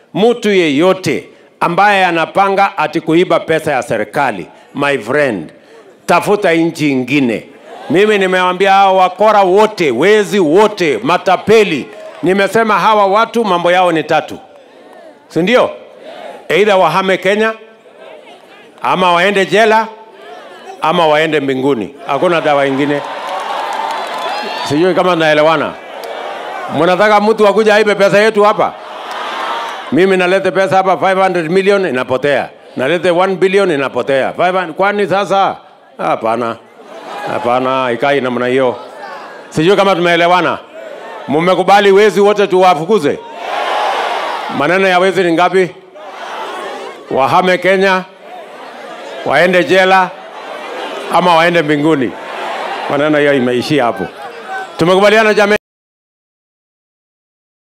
mtu yeyote ambaye anapanga ati kuiba pesa ya serikali, my friend, tafuta nchi ingine. Mimi nimewambia hawa wakora wote, wezi wote, matapeli, nimesema hawa watu mambo yao ni tatu, si ndio? Aidha wahame Kenya ama waende jela ama waende mbinguni. Hakuna dawa ingine. Sijui kama naelewana. Mnataka mtu akuja aibe pesa yetu hapa? Mimi nalete pesa hapa 500 million inapotea, nalete 1 billion inapotea. 500 kwani sasa? Hapana, hapana, ikai namna hiyo. Sijui kama tumeelewana. Mmekubali wezi wote tuwafukuze? Maneno ya wezi ni ngapi? Wahame Kenya, waende jela ama waende mbinguni. Maneno hiyo imeishia hapo. Tumekubaliana jamii?